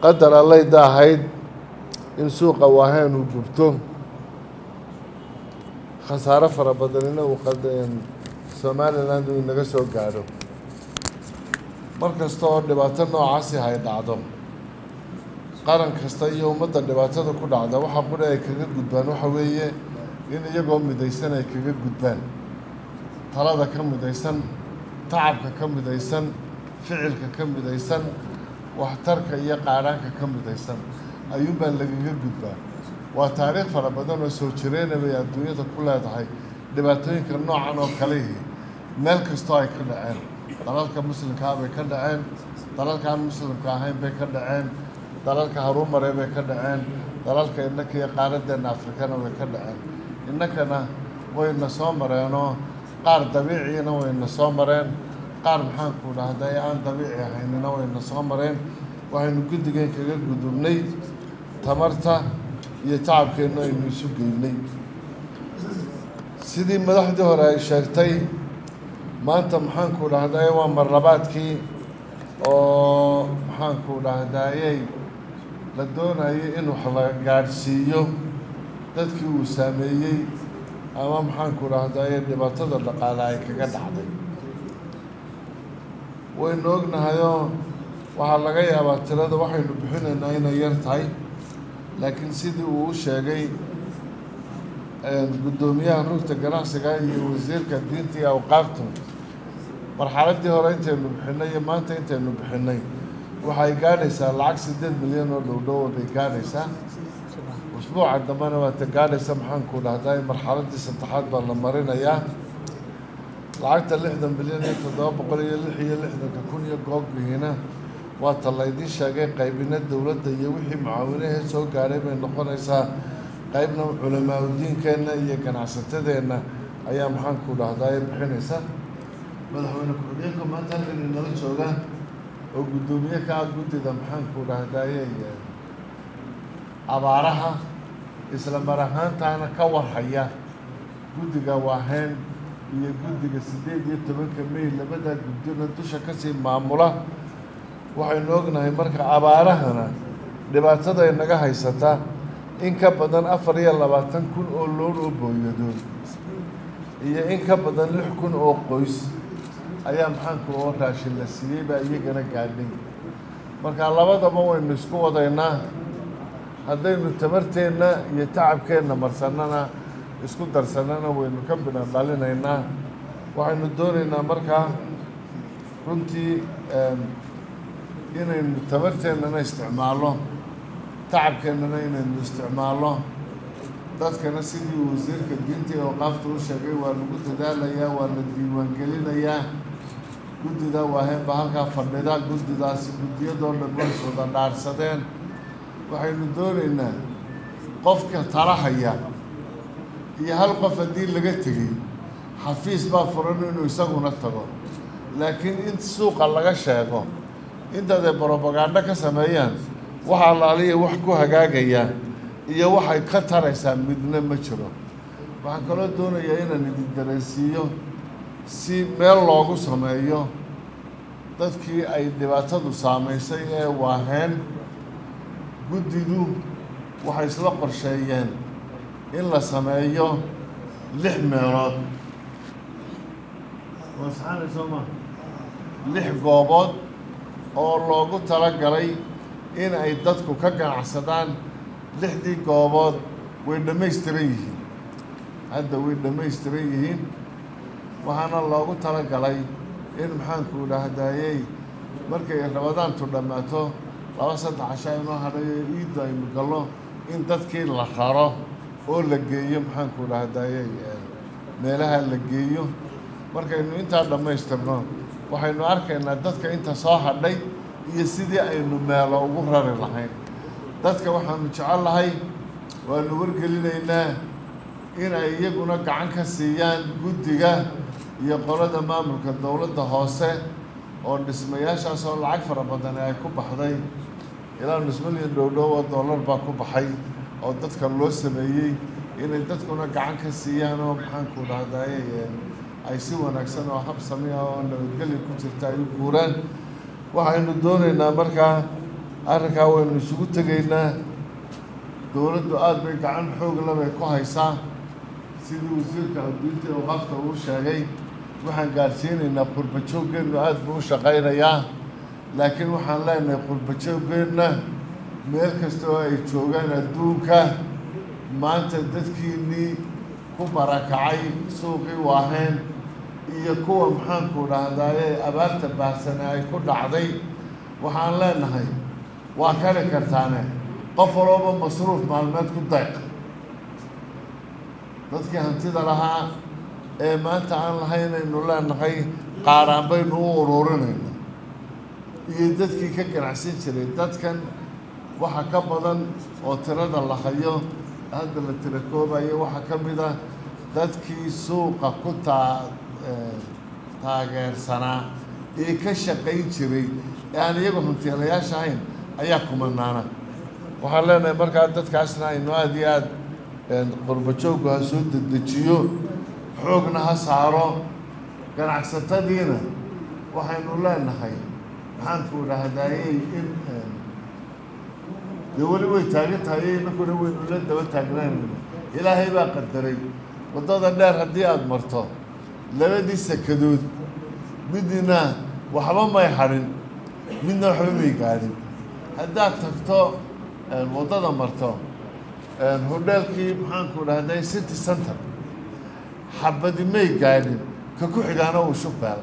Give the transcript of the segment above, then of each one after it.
qadar allayda ahayd in suuqa waaheen uu gubto khasaaro fara badanina uu somaliland uu inaga soo gaadho mar kasta oo dhibaato noocaasi hay dhacdo qaran kasta iyo ummadda dhibaatada ku dhacda waxa quri ay kaga gudbaan waxa weeye in iyagoo midaysan ay kaga gudbaan talada ka midaysan tacabka ka midaysan ficilka ka midaysan waxtarka iyo qaadhaanka ka midaysan ayuunbaa lagaga gudbaa waa taariikh fara badan oo soo jireyna bay adduunyada ku leedahay dhibaatooyinka noocan oo kalihii meel kastoo ay ka dhaceen dalalka muslimkaa bay ka dhaceen dalalka aan muslimka ahayn bay ka dhaceen dalalka haruumare bay ka dhaceen dalalka innaka iyo qaaradeenna afrikana way ka dhaceen innakana wayna soo mareenoo qaar dabiiciina wayna soo mareen qaar maxaanku dhahday aan dabiici ahaynina wayna soo mareen waxaynu guddigeen kaga gudubnay tamarta iyo tacabkeennu aynu isu geynay sidii madaxdii hore ay sheegtay maanta maxaanku dhahday waa marlabaadkii oo maxaanku dhahdayey la doonayay in wax la gaadhsiiyo dadkii uu saameeyey ama maxaanku dhahdaye dhibaatada dhaqaale ay kaga dhacday waynu ognahayoo waxaa laga yaabaa tirada waxaynu bixinaynaa inay yar tahay laakiin sidii uu u sheegay guddoomiyaha rugta ganacsiga iyo wasiirka diinta iyo awqaaftu marxaladdii hore intaynu bixinay iyo maanta intaynu bixinay waxay gaadhaysaa lacag siddeed milyan oo dhowdhow bay gaadhaysaa usbuuca dambena waata gaadhaysa maxaanku dhahday marxaladdii saddexaad baa la marinayaa lacagta lixdan bilyan iyo toddoba boqol iyo lix iyo lixdanka kun iyo googihiina waata laydiin sheegay qaybina dowladda iyo wixii mucaawinahee soo gaadhay bay noqonaysaa qaybna culamaauddiinkeenna iyo ganacsatadeenna ayaa maxaanku dhahdaye bixinaysa madaxweyne ku-xigeenka maanta halkan inala jooga oo guddoomiye ka ah guddida maxaanku dhahdaye abaaraha isla mar ahaantaana ka warhaya guddiga waaheen iyo guddiga siddeed iyo tobanka may labadaa guddina dusha kasii maamula waxaynu ognahay marka abaarahana dhibaatada inaga haysata in ka badan afar iyo labaatan kun oo loon oo booyadood iyo in ka badan lix kun oo qoys ayaa maxaanku oo raashin la siiyey baa iyagana gaadhay marka labadaba waynu isku wadaynaa haddaynu tamarteenna iyo tacabkeenna marsannana isku darsannana waynu ka bidhan dhalinaynaa waxaynu doonaynaa markaa runtii inaynu tamarteennana isticmaalno tacabkeennana inaynu isticmaalno dadkana sidii wasiirka diinta iyo awqaafta u sheegay waa lagu dadaalayaa waa la diiwaangelinayaa guddida waaheen baa halkaa fadhida guddidaasi guddiyadoo dhan way wada dhaarsadeen waxaynu doonaynaa qofka talahaya iyo hal qof haddii laga tegey xafiis baa furan inuu isaguna tago laakiin in suuqa laga sheego intaad ay brobagando ka sameeyaan waxa alaaliya wax ku hagaagaya iyo waxay ka taraysaa midna ma jiro waxaan kaloo doonayaa inaan idin dareensiiyo si meel loogu sameeyo dadkii ay dhibaatadu saamaysay ee waaheen guddidu waxay isla qorsheeyeen in la sameeyo lix meelood wasaxaanaysoma lix goobood oo loogu talagalay in ay dadku ka ganacsadaan lixdii goobood way dhammaystiran yihiin hadda way dhammaystiran yihiin waxaana loogu talagalay in maxaanku dhahdayey markay rabadaantu dhammaato laba saddex casha inoo hadhayo iidda aynu gallo in dadkii la raro oo la geeyo maxaanku dhahdayey meelaha la geeyo markaynu intaa dhammaystirno waxaynu arkaynaa dadka inta soo hadhay iyo sidii aynu meelo ugu rari lahayn dadka waxaanu jecel lahay waanu wargelinaynaa in ay iyaguna gacan ka siiyaan guddiga iyo qolada maamulka dowladda hoose oo dhismayaashaas oo lacag fara badan ay ku baxday ilaa nus milyan dhowdhow oo dollar baa ku baxay oo dadka loo sameeyey inay dadkuna gacan ka siiyaan oo maxaanku dhahdaye ay si wanaagsan oo hab samiya oo nabadgelya ku jirta ay u guuraan waxaynu doonaynaa markaa arrinkaa waynu isugu tegaynaa dowladdu aada bay gacan xoogla bay ku haysaa sidii wasiirka adduunta oo qafka uu sheegay waxaan gaadhsiinaynaa qurbajoogeennu aada buu u shaqaynayaa laakiin waxaan leenahay qurbajoogeenna meel kasta oo ay joogaan adduunka maanta dadkiinnii ku barakacay suuqii waaheen iyo kuwa maxaanku dhahdaye abaarta baahsane ay ku dhacday waxaan leenahay waa kari kartaane qof walooba masruuf maalmeed ku dayq dadkii hantida lahaa ee maanta aan lahaynaynu leenahay qaaraan baynu u ururinayna iyo dadkii ka ganacsan jiray dadkan waxa ka badan oo tirada la hayo hadda la tira koobayo waxaa ka mid ah dadkii suuqa ku taa taageersanaa ee ka shaqayn jiray ee aan iyagu hantiilayaasha ahayn ayaa kumanaana waxaan leenahay markaa dadkaasna aynu aada iyo aada qurbajooggu ha soo dedejiyo xoogna ha saaro ganacsatadiina waxaynu leenahay maxaanku dhahdaayey in dee weli way taagan tahay inakuna waynu la daba taagnaanayna ilaahay baa qadaray waddada dheer haddii aada marto labadii sakadood midna waxba may hadhin midna waxba may gaadhin haddaad tagto waddada marto hodheelkii maxaanku dhahday city center xabadi may gaadhin ka ku xigaana uu shubeel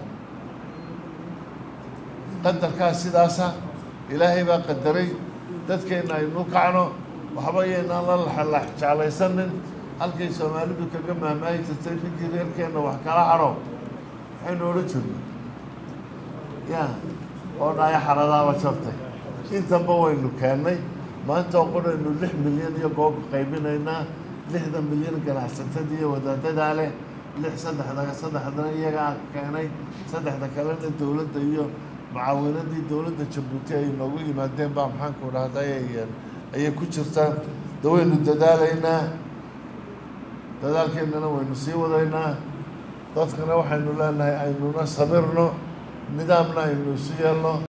qadarkaa sidaasa ilaahay baa qadaray dadkeenna aynu kacno waxba yaynaan la laxalax jeclaysanin halkay soomaalidu kaga maamaahi jirtay ninkii reerkeenna wax kala hadho waxaynu odhan jirnay ya oo dhaya xaradaaba jabtay intanba waynu keennay maanta oo qodhaynu lix milyan iyo goob qaybinaynaa lixda milyan ganacsatadii iyo wadaadadaa leh lix saddexda saddexdana iyagaa keenay saddexda kalena dowladda iyo mucaawinadii dowladda jabuuti ay noogu yimaadeen baa maxaanku dhahday ayay ku jirtaa da waynu dadaalaynaa dadaalkeennana waynu sii wadaynaa dadkana waxaynu leenahay aynuna sabirno nidaamna aynu isu yeelno